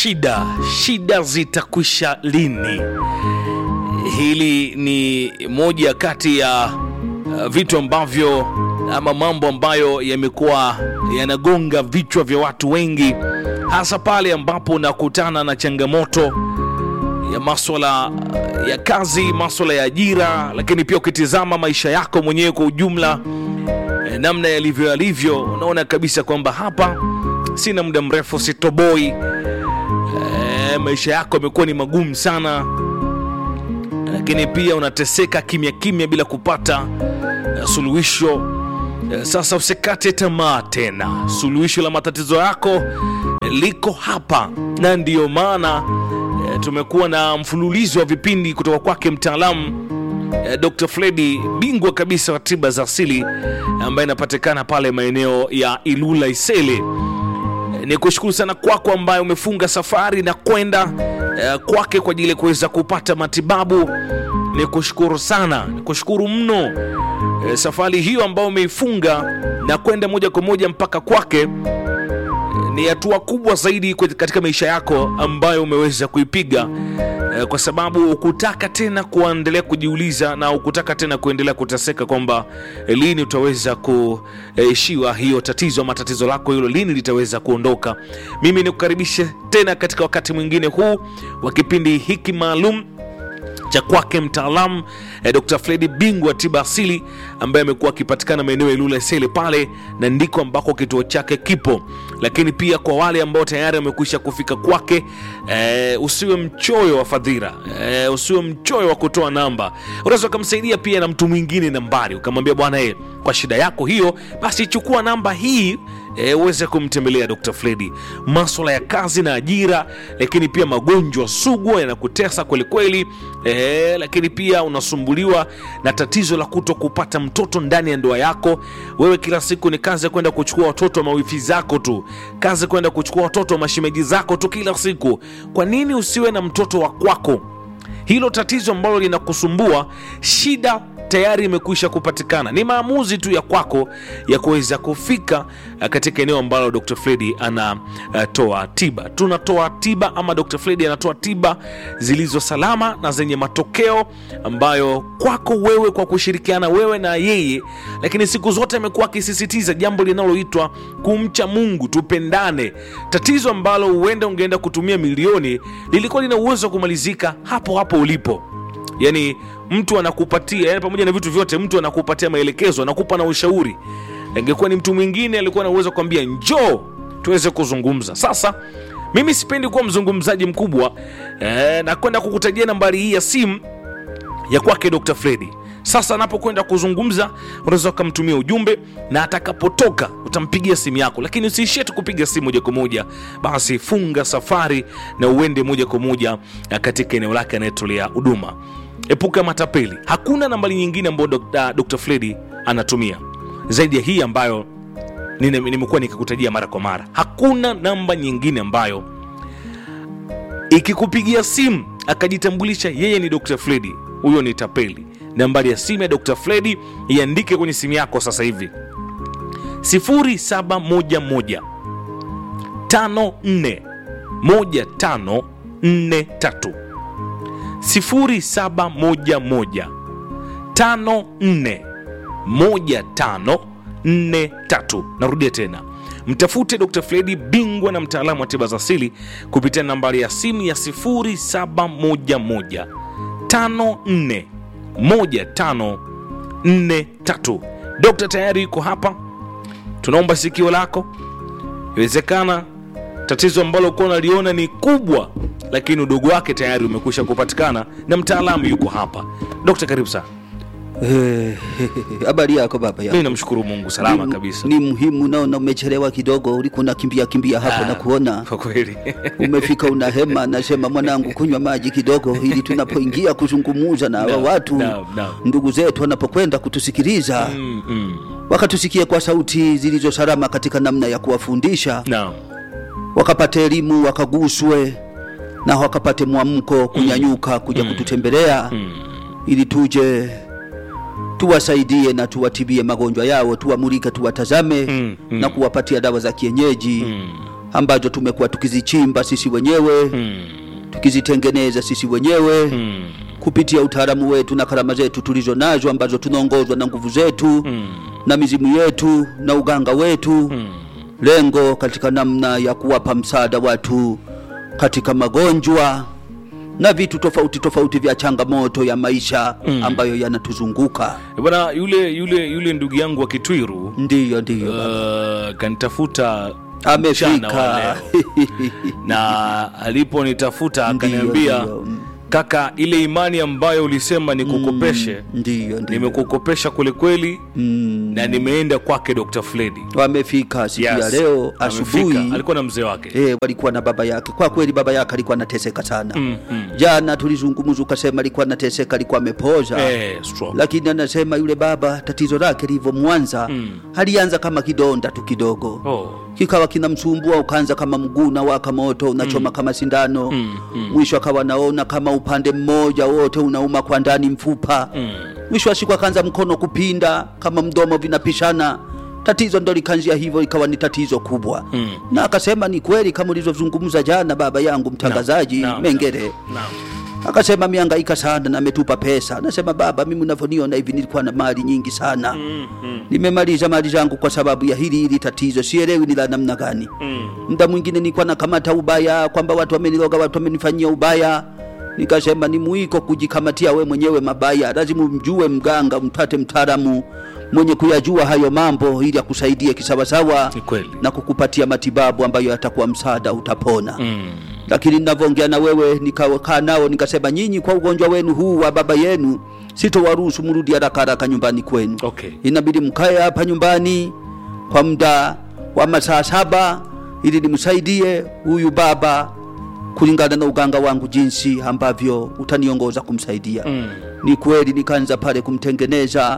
Shida, shida zitakwisha lini? Hili ni moja kati ya uh, vitu ambavyo ama mambo ambayo yamekuwa yanagonga vichwa vya watu wengi, hasa pale ambapo unakutana na changamoto ya maswala ya kazi, maswala ya ajira, lakini pia ukitizama maisha yako mwenyewe kwa ujumla, eh, namna yalivyo yalivyo, unaona kabisa kwamba hapa sina muda mrefu, sitoboi. Eh, maisha yako yamekuwa ni magumu sana, lakini pia unateseka kimya kimya bila kupata eh, suluhisho. Eh, Sasa usikate tamaa tena, suluhisho la matatizo yako eh, liko hapa, na ndiyo maana eh, tumekuwa na mfululizo wa vipindi kutoka kwake mtaalamu eh, Dr. Fredi, bingwa kabisa wa tiba za asili ambaye inapatikana pale maeneo ya Ilula Isele. Ni kushukuru sana kwako ambaye umefunga safari na kwenda eh, kwake kwa ajili ya kuweza kupata matibabu. Ni kushukuru sana, ni kushukuru mno eh, safari hiyo ambayo umeifunga na kwenda moja kwa moja mpaka kwake eh, ni hatua kubwa zaidi kwe- katika maisha yako ambayo umeweza kuipiga eh, kwa sababu ukutaka tena kuendelea kujiuliza na ukutaka tena kuendelea kuteseka kwamba eh, lini utaweza kuishiwa hiyo tatizo ama tatizo lako hilo lini litaweza kuondoka. Mimi nikukaribishe tena katika wakati mwingine huu wa kipindi hiki maalum cha kwake mtaalamu eh, Dr. Fredi bingwa wa tiba asili ambaye amekuwa akipatikana maeneo ya Ilula Isele pale, na ndiko ambako kituo chake kipo. Lakini pia kwa wale ambao tayari wamekwisha kufika kwake, eh, usiwe mchoyo wa fadhila eh, usiwe mchoyo wa kutoa namba. Unaweza ukamsaidia pia na mtu mwingine nambari, ukamwambia bwana, eh, kwa shida yako hiyo, basi chukua namba hii e, uweze kumtembelea Dr. Fredi. Maswala ya kazi na ajira, lakini pia magonjwa sugu yanakutesa kwelikweli e, lakini pia unasumbuliwa na tatizo la kuto kupata mtoto ndani ya ndoa yako. Wewe kila siku ni kazi ya kwenda kuchukua watoto wa mawifi zako tu, kazi kwenda kuchukua watoto wa mashemeji zako tu kila siku. Kwa nini usiwe na mtoto wa kwako? Hilo tatizo ambalo linakusumbua, shida tayari imekwisha kupatikana. Ni maamuzi tu ya kwako ya kuweza kufika uh, katika eneo ambalo Dr. Fredi anatoa tiba. Tunatoa tiba ama Dr. Fredi anatoa tiba zilizo salama na zenye matokeo ambayo kwako wewe, kwa kushirikiana wewe na yeye, lakini siku zote amekuwa akisisitiza jambo linaloitwa kumcha Mungu, tupendane. Tatizo ambalo huenda ungeenda kutumia milioni lilikuwa lina uwezo wa kumalizika hapo hapo ulipo yani mtu anakupatia yani, pamoja na vitu vyote, mtu anakupatia maelekezo, anakupa na ushauri. Ingekuwa ni mtu mwingine alikuwa na uwezo wa kuambia njoo tuweze kuzungumza. Sasa mimi sipendi kuwa mzungumzaji mkubwa eh, na kwenda kukutajia nambari hii ya simu ya kwake Dr. Fredi. Sasa anapokwenda kuzungumza, unaweza ukamtumia ujumbe na atakapotoka utampigia simu yako, lakini usiishie tu kupiga simu moja kwa moja. Basi funga safari na uende moja kwa moja eh, katika eneo lake anayetolea huduma. Epuka matapeli. Hakuna nambari nyingine ambayo Dr. Dr. Fredi anatumia zaidi ya hii ambayo nime- nimekuwa nikikutajia mara kwa mara. Hakuna namba nyingine ambayo ikikupigia simu akajitambulisha yeye ni Dr. Fredi, huyo ni tapeli. Nambari ya simu ya Dr. Fredi iandike kwenye simu yako sasa hivi 0711 54 1543 0711 54 1543. Narudia tena, mtafute Dr. Fredi bingwa na mtaalamu wa tiba za asili kupitia nambari ya simu ya 0711 54 1543. Dokta tayari yuko hapa, tunaomba sikio lako. Iwezekana tatizo ambalo ukuwa unaliona ni kubwa, lakini udogo wake tayari umekwisha kupatikana na mtaalamu yuko hapa. Dokta, karibu sana. Eh, habari yako baba Mi yangu? namshukuru Mungu, salama Ni- kabisa. Ni muhimu, naona umechelewa kidogo, ulikuwa unakimbia kimbia hapo Ah, na kuona kwa kweli umefika una hema. Nasema mwanangu, kunywa maji kidogo, ili tunapoingia kuzungumuza na hawa Naam, watu naam, naam. ndugu zetu wanapokwenda kutusikiliza Mm, mm. wakatusikie kwa sauti zilizo salama katika namna ya kuwafundisha, Naam. wakapate elimu, wakaguswe na wakapate mwamko kunyanyuka kuja kututembelea ili tuje tuwasaidie na tuwatibie magonjwa yao, tuwamulike, tuwatazame Mm, mm. na kuwapatia dawa za kienyeji ambazo tumekuwa tukizichimba sisi wenyewe Mm. tukizitengeneza sisi wenyewe Mm. kupitia utaalamu wetu na karama zetu tulizo nazo ambazo tunaongozwa na nguvu zetu Mm. na mizimu yetu na uganga wetu Mm. lengo katika namna ya kuwapa msaada watu katika magonjwa na vitu tofauti tofauti vya changamoto ya maisha Mm. ambayo yanatuzunguka Eh, Bwana yule yule yule ndugu yangu wa Kitwiru ndiyo ndiyo uh, kanitafuta mchana wa amefika leo. na aliponitafuta Ndiyo, akaniambia ndiyo. kaka, ile imani ambayo ulisema nikukopeshe ndiyo ndiyo nimekukopesha kwelikweli mm. na nimeenda kwake Dr. Fledi wamefika siku ya Yes, leo amefika. asubuhi alikuwa na mzee wake Eh, walikuwa na baba yake. Kwa kweli baba yake alikuwa anateseka sana. Mm, mm. Jana tulizungumza, ukasema alikuwa anateseka, alikuwa amepoza Eh, strong. lakini anasema yule baba tatizo lake lilivyo Mwanza Mm. alianza kama kidonda tu kidogo Oh. kikawa kinamsumbua, ukaanza kama mguu na waka moto unachoma kama sindano Mm, mm. mwisho akawa naona kama upande mmoja wote unauma kwa ndani mfupa Mm. mwisho wa siku akaanza mkono kupinda kama mdomo vinapishana tatizo ndo likanzia hivyo ikawa ni tatizo kubwa Mm. na akasema ni kweli kama ulivyozungumza jana baba yangu mtangazaji Naam, naam, Mengere Naam. akasema miangaika sana na ametupa pesa anasema baba mimi unavyoniona hivi nilikuwa na mali nyingi sana Mm, mm, nimemaliza mali zangu kwa sababu ya hili hili tatizo sielewi ni la namna gani mm. muda mwingine nilikuwa nakamata ubaya kwamba watu wameniloga watu wamenifanyia ubaya nikasema ni mwiko kujikamatia we mwenyewe mabaya lazima mjue mganga mtate mtaalamu mwenye kuyajua hayo mambo ili akusaidie kisawasawa Ni kweli. na kukupatia matibabu ambayo yatakuwa msaada utapona Mm. lakini ninavyoongea na wewe nikakaa nao nikasema nyinyi kwa ugonjwa wenu huu wa baba yenu sitowaruhusu mrudi haraka haraka nyumbani kwenu Okay. inabidi mkae hapa nyumbani kwa muda wa masaa saba ili nimsaidie huyu baba kulingana na uganga wangu jinsi ambavyo utaniongoza kumsaidia Mm. ni kweli nikaanza pale kumtengeneza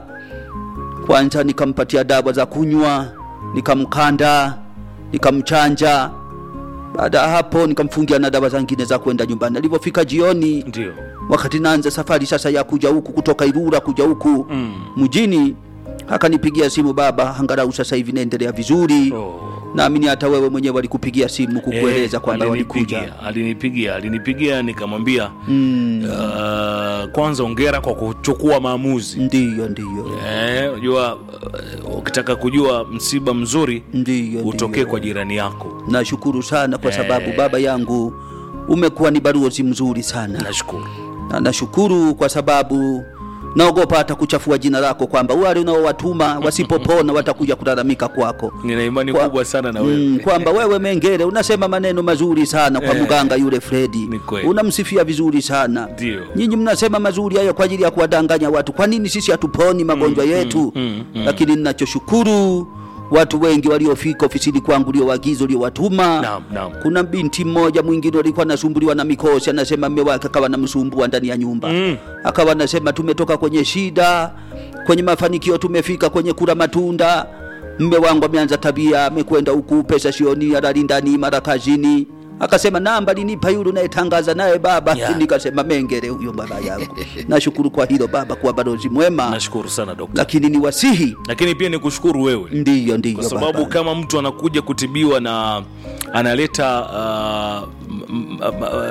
kwanza nikampatia dawa za kunywa nikamkanda nikamchanja baada ya hapo nikamfungia na dawa zingine za kwenda nyumbani alivyofika jioni Ndio. wakati naanza safari sasa ya kuja huku kutoka Ilura kuja huku Mm. mjini akanipigia simu baba angalau sasa hivi naendelea vizuri Oh. naamini hata wewe mwenyewe walikupigia simu kukueleza Eh, kwamba walikuja alinipigia, alinipigia alinipigia nikamwambia mm, uh, kwanza ongera kwa kuchukua maamuzi ndiyo ndiyo Eh, unajua uh, ukitaka kujua msiba mzuri ndiyo utokee ndiyo. kwa jirani yako nashukuru sana kwa Eh. sababu baba yangu umekuwa ni balozi mzuri sana nashukuru na nashukuru kwa sababu naogopa hata kuchafua jina lako kwamba wale unaowatuma wasipopona watakuja kulalamika kwako nina imani Kwa- kubwa sana na wewe Mm, kwamba wewe Mengere unasema maneno mazuri sana kwa Eh, mganga yule Fredi, ni kweli. unamsifia vizuri sana. Ndio. Nyinyi mnasema mazuri hayo kwa ajili ya kuwadanganya watu. Kwa nini sisi hatuponi magonjwa yetu? mm, mm. Lakini ninachoshukuru watu wengi waliofika ofisini kwangu uliowagiza uliowatuma Naam, naam. kuna binti mmoja mwingine alikuwa anasumbuliwa na mikosi, anasema mme wake akawa namsumbua ndani ya nyumba Mm. akawa anasema tumetoka kwenye shida, kwenye mafanikio tumefika kwenye kula matunda. Mme wangu ameanza tabia, amekwenda huku, pesa sioni, alali ndani, mara kazini. Akasema namba linipa yule unayetangaza naye baba. Yeah. Nikasema Mengere huyo baba yangu. Nashukuru kwa hilo baba, kuwa balozi mwema, nashukuru sana dokta lakini ni wasihi, lakini pia nikushukuru wewe ndiyo ndiyo kwa sababu baba. kama mtu anakuja kutibiwa na analeta uh, m- m-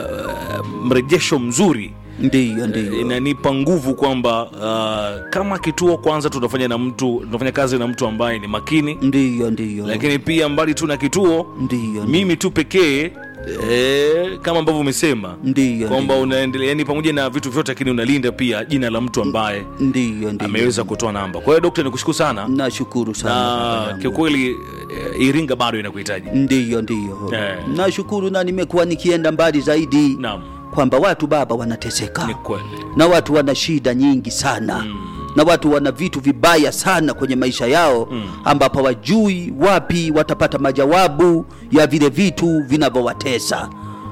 m- mrejesho mzuri ndiyo ndiyo inanipa nguvu kwamba uh, kama kituo kwanza tunafanya na mtu tunafanya kazi na mtu ambaye ni makini ndiyo ndiyo lakini pia mbali tu na kituo ndiyo mimi tu pekee eh, kama ambavyo umesema ndiyo kwamba unaendelea yani pamoja na vitu vyote lakini unalinda pia jina la mtu ambaye ndiyo ndiyo ameweza kutoa namba kwa hiyo dokta nikushukuru sana nashukuru sana baba na yangu. kiukweli eh, iringa bado inakuhitaji ndiyo ndiyo Eh. nashukuru na nimekuwa nikienda mbali zaidi naam kwamba watu baba wanateseka ni kweli na watu wana shida nyingi sana na watu wana vitu vibaya sana kwenye maisha yao ambapo hawajui wapi watapata majawabu ya vile vitu vinavyowatesa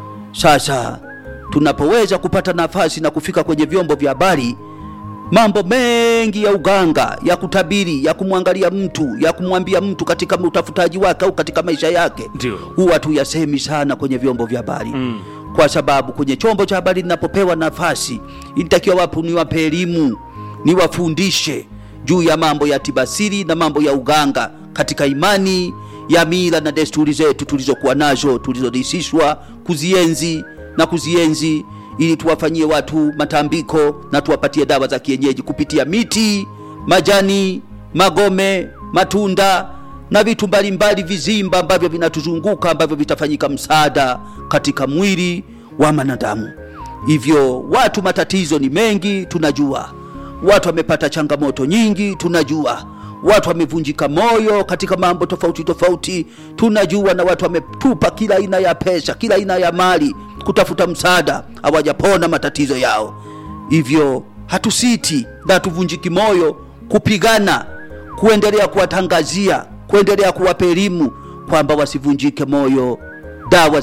sasa tunapoweza kupata nafasi na kufika kwenye vyombo vya habari mambo mengi ya uganga ya kutabiri ya kumwangalia mtu ya kumwambia mtu katika utafutaji wake au katika maisha yake Ndio. huwa tuyasemi sana kwenye vyombo vya habari Mm. kwa sababu kwenye chombo cha habari ninapopewa nafasi ilitakiwa wapo niwape elimu niwafundishe juu ya mambo ya tibasiri na mambo ya uganga katika imani ya mila na desturi zetu tulizokuwa nazo tulizorisishwa kuzienzi na kuzienzi ili tuwafanyie watu matambiko na tuwapatie dawa za kienyeji kupitia miti majani magome matunda na vitu mbalimbali vizimba ambavyo vinatuzunguka ambavyo vitafanyika msaada katika mwili wa mwanadamu hivyo watu matatizo ni mengi tunajua watu wamepata changamoto nyingi tunajua watu wamevunjika moyo katika mambo tofauti tofauti tunajua na watu wametupa kila aina ya pesa kila aina ya mali kutafuta msaada hawajapona matatizo yao hivyo hatusiti na hatuvunjiki moyo kupigana kuendelea kuwatangazia kuendelea kuwapa elimu kwamba wasivunjike moyo dawa